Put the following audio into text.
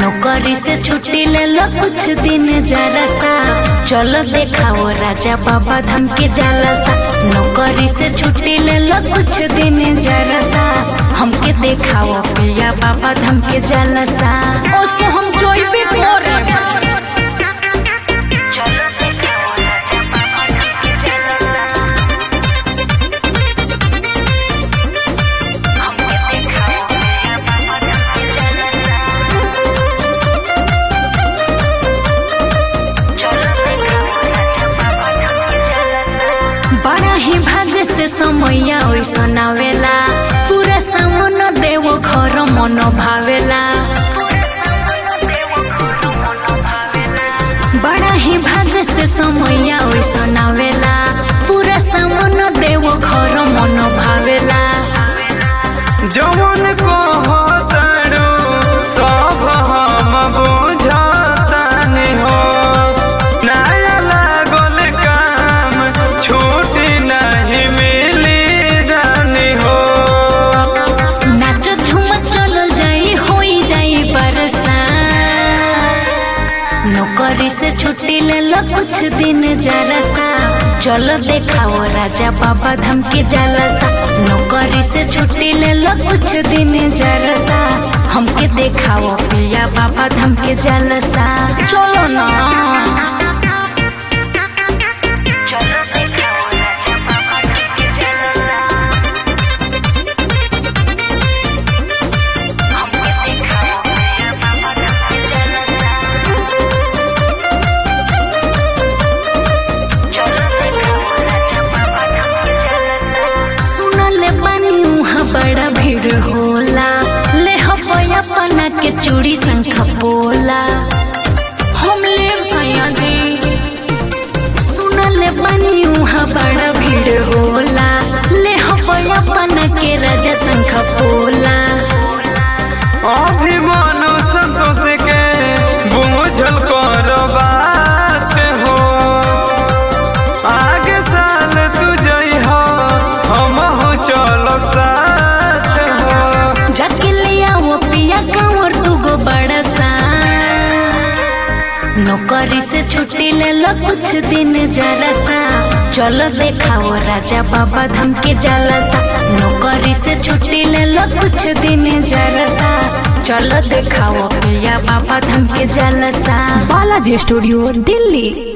नौकरी से छुट्टी ले लो कुछ दिन जरा सा चलो देखाओ राजा बाबा धाम के जाला सा नौकरी से छुट्टी ले लो कुछ दिन जरा सा हमके देखाओ पिया बाबा धाम के जाला सा ओ सो हम जोइबे करे चलो देखाओ राजा बाबा धाम के जाला सा हमके देखाओ पिया बाबा धाम के जाला सा बड़ा ही भाग्य से समैया ओइसन आवेला पूरा सामन देव घर मन भावेला बड़ा ही भाग्य से समैया ओइसन आवेला पूरा सामन देव घर मन भावेला जवन कहतारू सब हम बुझतानी हो नया लागल काम छुट्टी नहीं मिली रानी हो नाच झूम चल जाई होई जाई बरसा नौकरी से छुट्टी ले लो कुछ दिन जरा सा चलो देखाओ राजा बाबा धाम के जाला सा नौकरी से छुट्टी ले लो कुछ दिन जरा सा हमके देखाओ पिया बाबा धाम के जाला सा चलो ना चलो देखाओ राजा बाबा धाम के जाला सा हमके देखाओ पिया बाबा धाम के जाला सा सुनले बानी उहाँ बड़ा भीड़ होला ले हपया पना के चूड़ी संख बोला हम लेब सैया जी सुनले बानी उहाँ बड़ा भीड़ होला ले हपया पना के राजा संख बोला अभिमानु संतोष के बुझल कर बात हो आगे साल तू जइह हम हो चलब साथ हो जाके ले आओ पिया कांवर दुगो बड़ा सा नौकरी से छुट्टी ले लो कुछ दिन जरा सा चलो देखाओ राजा बाबा धाम के जाला सा नौकरी से छुट्टी ले लो कुछ दिन जरा सा चलो देखाओ पिया बाबा धाम के जाला सा बालाजी स्टूडियो दिल्ली